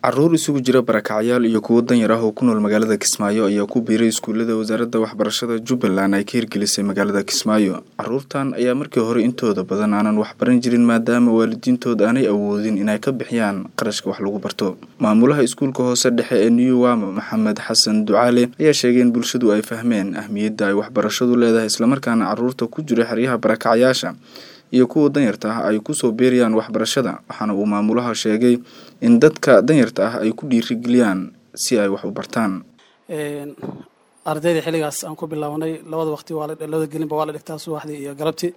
caruur isugu jira barakacyaal iyo kuwo danyar ah oo ku nool magaalada kismaayo ayaa ku biiray iskuullada wasaaradda waxbarashada jubbaland ay ka hirgelisay magaalada kismaayo caruurtan ayaa markii hore intooda badan aanan waxbaran jirin maadaama waalidiintood aanay awoodin inay ka bixiyaan qarashka wax lagu barto maamulaha iskuulka hoose dhexe ee new wama maxamed xasan ducaale ayaa sheegay in bulshadu ay fahmeen ahmiyadda ay waxbarashadu leedahay islamarkaana caruurta ku jira xeryaha barakacyaasha iyo kuwa danyarta ah ay kusoo beerayaan waxbarashada waxaana uu maamulaha sheegay in dadka danyarta ah ay ku dhiirigeliyaan si ay wax u bartaan ardayda xilligaas aan ku bilownay labada waqti labada gelinba waa la dhigtaa subaxdii iyo galabtii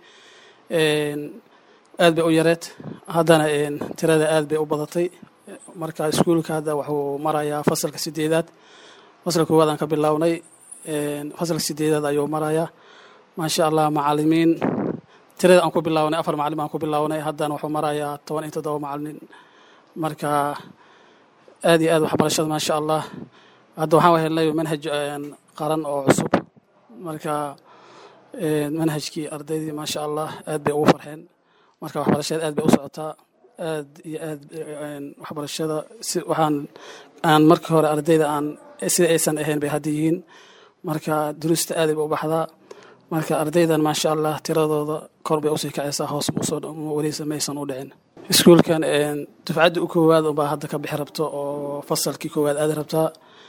aad bay u yareed haddana tirada aad bay u badatay marka iskuulka hadda wuxuu marayaa fasalka sideedaad fasalka koowaad aan ka bilownay fasalka sideedaad ayuu marayaa maasha allah macalimiin tirada aan ku bilownay afar macalin aan ku bilownay haddana wuxuu marayaa toban iyo toddoba macalin marka aad iyo aad waxbarashada maasha allah hadda waxaan helnay manhaj qaran oo cusub marka manhajkii ardaydii maasha allah aad bay ugu farxeen marka waxbarashada aad bay u socotaa aad iyo aad waxbarashada si waxaan aan markii hore ardayda aan sida aysan ahayn bay hadda yihiin marka duruusta aaday ba u baxdaa marka ardaydan maasha allah tiradooda kor bay usii kacaysaa hoos weliisa maysan u dhicin iskuulkan dufcadda u koowaad unbaa hadda ka bixi rabto oo fasalkii koowaad aadi rabtaa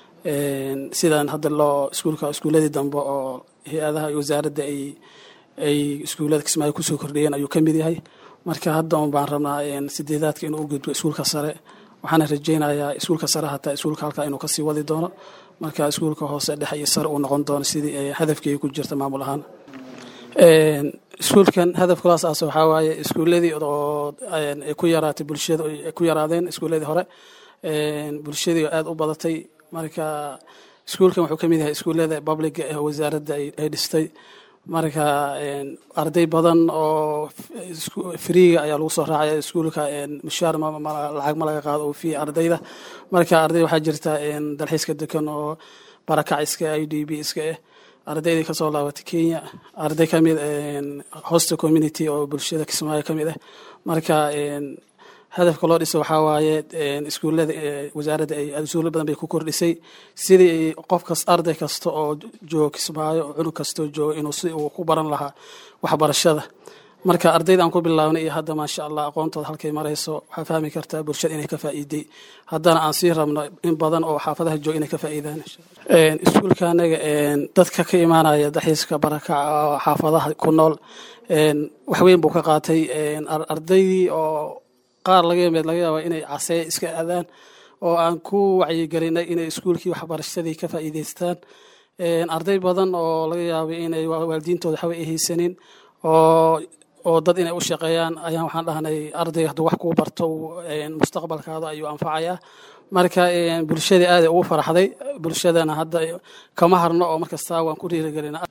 sidan hadda loo iskuulka iskuuladii dambe oo hay-adaha iyo wasaaradda ay ay iskuullada kismaayo kusoo kordhiyeen ayuu ka mid yahay marka hadda un baan rabnaa sideedaadka inuu u gudbo iskuulka sare waxaana rajaynayaa iskuulka sare hataa iskuulka halkaa inuu kasii wadi doono marka iskuulka hoose dhexe iyo sare uu noqon doono sidii hadafkeega ku jirta maamul ahaan iskuulkan hadafkulaas aas waxaa waaye iskuuladii oo ay ku yaraatay bulshada ay ku yaraadeen iskuuladii hore bulshadii aada u badatay marka iskuulkan wuxuu ka mid yahay iskuullada publica ee wasaaradda ay dhistay marka arday badan oo friiga ayaa lagu soo raacaya iskuulka mushaar lacag ma laga qaado oo fi ardayda marka arday waxaa jirta dalxiiska dekan oo barakac iska i d b iska ah ardaydii kasoo laabatay kenya arday kamid hosta community oo bulshada kismaayo ka mid ah marka hadafka loo dhisa waxaa waaye iskuullada wasaaradda ay asuulo badan bay ku kordhisay sidii qofkas arday kasta oo joogo kismaayo oo cunug kastoo joogo inuu si uu ku baran lahaa waxbarashada marka ardayda aan ku bilaabnay iyo hadda maasha allah aqoontooda halkay marayso waxaa fahmi kartaa bulshada inay ka faa'iiday haddana aan sii rabno in badan oo xaafadaha jooga inay ka faa'iidaan iskuulka anaga dadka ka imaanaya dalxiiska barakaca xaafadaha ku nool wax weyn buu ka qaatay ardaydii oo qaar laga yimid laga yaaba inay casee iska aadaan oo aan ku wacyigelinay inay iskuulkii waxbarashadii ka faa'iidaystaan arday badan oo laga yaabay inay waalidiintooda waxba ay haysanin oo oo dad inay u shaqeeyaan ayaan waxaan dhahnay ardayga hadduu wax kuu barto mustaqbalkaada ayuu anfacayaa marka bulshadii aaday ugu faraxday bulshadana hadda kama harno oo markastaa waan ku dhiirigelina